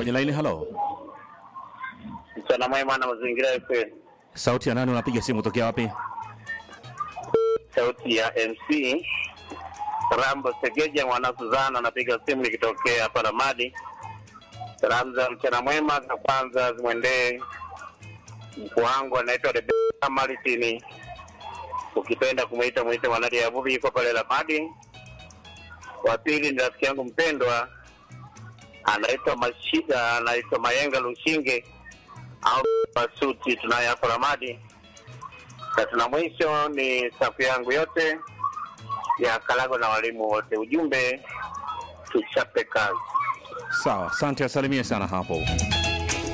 kwenye laini. Halo, Mchana mwema na mazingira FM. sauti ya nani? Unapiga simu tokea wapi? Sauti ya MC Rambo Segeja mwana Suzana, napiga simu nikitokea hapa Ramadi. Salamu za mchana mwema za kwanza zimwendee mkuu wangu anaitwa Rebeka Malitini, ukipenda kumwita mwite mwanadi ya Bubi, yuko pale Ramadi. Wa pili ni rafiki yangu mpendwa anaitwa Mashida, anaitwa Mayenga Lushinge au Basuti, tunaye hapo Ramadi. Na tuna mwisho ni safu yangu yote ya Kalago na walimu wote. Ujumbe tuchape kazi. Sawa, asante, asalimie sana hapo.